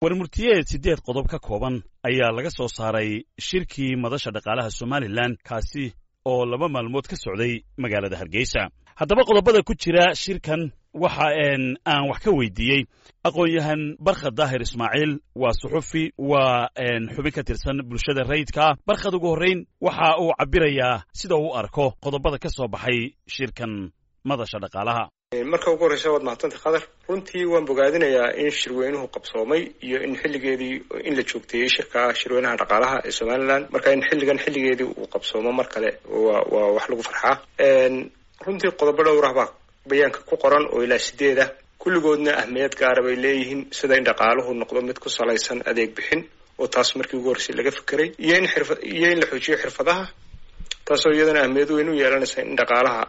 warmurtiyeed siddeed qodob ka kooban ayaa laga soo saaray shirkii madasha dhaqaalaha somalilan kaasi oo laba maalmood ka socday magaalada hargeysa haddaba qodobada ku jira shirkan waxa aan wax ka weydiiyey aqoon-yahan barkhad daahir ismaaciil waa suxufi waa xubin ka tirsan bulshada rayidkaa barkhad ugu horrayn waxa uu cabbirayaa sida uu arko qodobada ka soo baxay shirkan madasha dhaqaalaha marka ugu horreysa waad mahadsantay khadar runtii waan bogaadinayaa in shirweynuhu qabsoomay iyo in xilligeedii in la joogteeyey shirka shirweynaha dhaqaalaha ee somalilan marka in xilligan xilligeedii uu qabsoomo mar kale waa waa wax lagu farxaa runtii qodobo dhowrah baa bayaanka ku qoran oo ilaa sideeda kulligoodna ahmiyad gaara bay leeyihiin sida in dhaqaaluhu noqdo mid ku salaysan adeeg bixin oo taas markii ugu horreysay laga fekeray iyo in xirfa iyo in la xoojiyo xirfadaha taasoo iyadana ahmiyad weyn u yeelanaysa in dhaqaalaha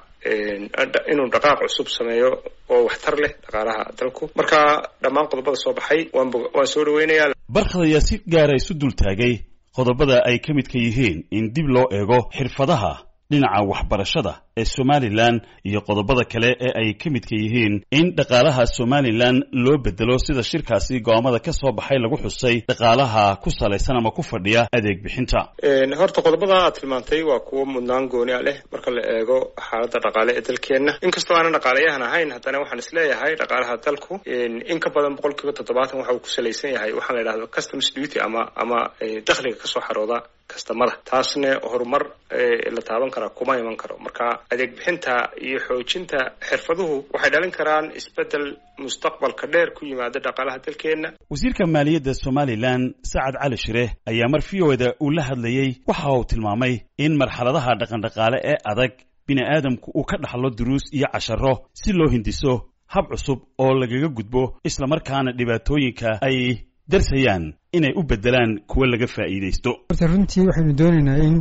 inuu dhaqaaq cusub sameeyo oo waxtar leh dhaqaalaha dalku marka dhammaan qodobada soo baxay waan waan soo dhaweynayaa barkhad ayaa si gaara isu dul taagay qodobada ay ka midka yihiin in dib loo eego xirfadaha dhinaca waxbarashada ee somalilan iyo qodobada kale ee ay ka midka yihiin in dhaqaalaha somalilan loo bedelo sida shirkaasi go'aamada ka soo baxay lagu xusay dhaqaalaha ku salaysan ama ku fadhiya adeeg bixinta horta qodobada aad tilmaantay waa kuwo mudnaan gooni a leh marka la eego xaaladda dhaqaale ee dalkeenna inkastoo aanan dhaqaalayahan ahayn haddana waxaan isleeyahay dhaqaalaha dalku in ka badan boqol kiiba toddobaatan waxa uu ku salaysan yahay waxaan la yidhahdo customs duty ama ama dakhliga kasoo xarooda kastamada taasna horumar la taaban karaa kuma iman karo marka adeeg bixinta iyo xoojinta xirfaduhu waxay dhalin karaan isbeddel mustaqbalka dheer ku yimaada dhaqaalaha dalkeenna wasiirka maaliyadda somalilan sacad cali shire ayaa mar v o da uu la hadlayey waxa uu tilmaamay in marxaladaha dhaqandhaqaale ee adag bini aadamku uu ka dhaxlo duruus iyo casharo si loo hindiso hab cusub oo lagaga gudbo islamarkaana dhibaatooyinka ay darsayaan inay u beddelaan kuwa laga faa'iidaysto horta runtii waxaynu doonaynaa in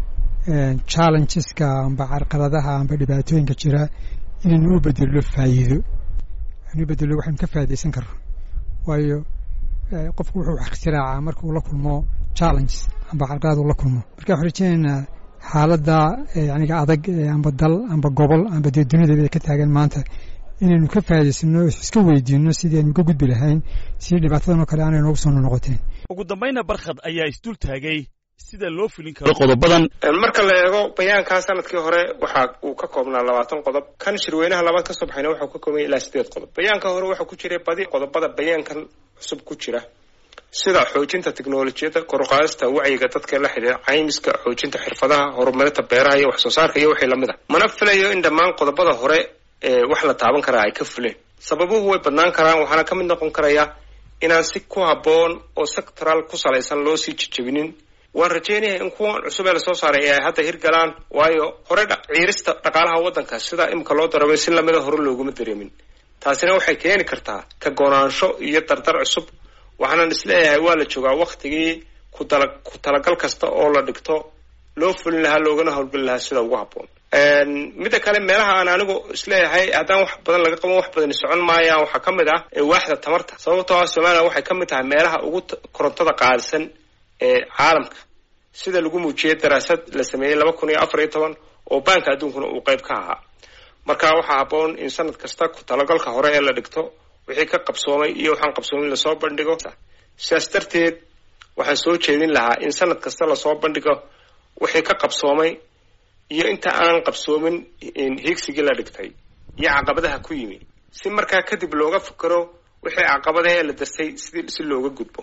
challengeska amba carqaladaha amba dhibaatooyinka jira inaynu u bedello faa'iido anu u bedello waxaynu ka faa'iidaysan karno waayo qofku wuxuu wax ikhtiraacaa marka uu la kulmo challenges amba carqalad uu la kulmo marka waxaan rajeynaynaa xaaladda yaniga adag amba dal amba gobol amba dee dunidaba ay ka taagan maanta inaynu ka faa'idaysano iska weydiino sidii aynu uga gudbi lahayn sidii dhibaatadan oo kale aanay noogu soo noqoteen ugu dambayna barkhad ayaa isdul taagay sida loo fulin karo qodobadan marka la eego bayaankaa sanadkii hore waxa uu ka koobnaa labaatan qodob kan shirweynaha labaad ka soo baxayna waxau ka koobanya ilaa sideed qodob bayaanka hore waxaa ku jiray badi qodobada bayaankan cusub ku jira sida xoojinta teknolojiyadda koruqaadista wacyiga dadka la xidhiira caymiska xoojinta xirfadaha horumarinta beeraha iyo wax soo saarka iyo wixii lamid a mana filayo in dhammaan qodobada hore wax la taaban karaa ay ka fuleen sababuhu way badnaan karaan waxaana ka mid noqon karaya inaan si ku habboon oo sectoral ku salaysan loo sii jejebinin waan rajeynayaa in kuwan cusub ee lasoo saaray ay hadda hirgalaan waayo hore ciirista dhaqaalaha waddanka sida imika loo dareemay si lamida hore looguma dareemin taasina waxay keeni kartaa ka goonaansho iyo dardar cusub waxaanan isleeyahay waa la joogaa waktigii kutala ku talagal kasta oo la dhigto loo fulin lahaa loogana howlgeli lahaa sida ugu habboon midda kale meelaha aan anigu isleeyahay haddaan wax badan laga qaban wax badani socon maayaan waxaa ka mid ah waaxda tamarta sababtoo ah somalilan waxay ka mid tahay meelaha ugu korontada qaadisan ee caalamka sida lagu muujiyey daraasad la sameeyey laba kun iyo afar iyo toban oo baanka adduunkuna uu qayb ka ahaa marka waxaa habboon in sanad kasta ku talagalka hore ee la dhigto wixii ka qabsoomay iyo waxaan qabsoomin lasoo bandhigo sidaas darteed waxaan soo jeedin lahaa in sanad kasta lasoo bandhigo wixii ka qabsoomay iyo inta aan qabsoomin higsigii la dhigtay iyo caqabadaha ku yimi si markaa kadib looga fikero wixii caqabadahe la darsay si si looga gudbo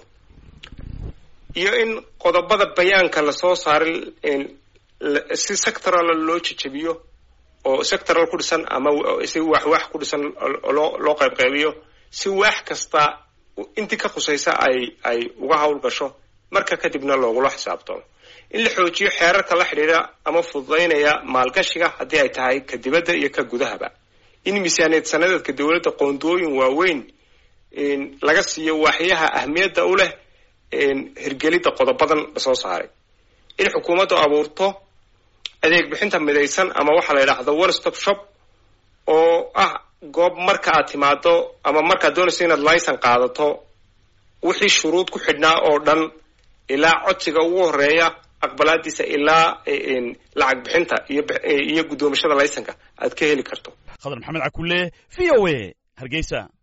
iyo in qodobada bayaanka lasoo saaray si sectoral loo jejebiyo oo sectoral ku dhisan ama si wax wax ku dhisan loo loo qaybqaybiyo si wax kasta intii ka khusaysa ay ay uga hawl gasho marka kadibna loogula xisaabtamo in la xoojiyo xeerarka la xidhiidha ama fududaynaya maalgashiga haddii ay tahay ka dibadda iyo ka gudahaba in miisaaniyad sanadeedka dowladda qoondooyin waaweyn laga siiyo waaxyaha ahmiyadda u leh hirgelidda qodobadan lasoo saaray in xukuumaddu abuurto adeeg bixinta midaysan ama waxaa la yidhaahdo one stop shop oo ah goob marka aad timaado ama markaad doonayso inaad laysan qaadato wixii shuruud ku xidhnaa oo dhan ilaa codsiga ugu horeeya aqbalaadiisa ilaa lacag bixinta iyo iyo guddoomashada laysanka aad ka heli karto khadar maxamed cakulle v o a hargeysa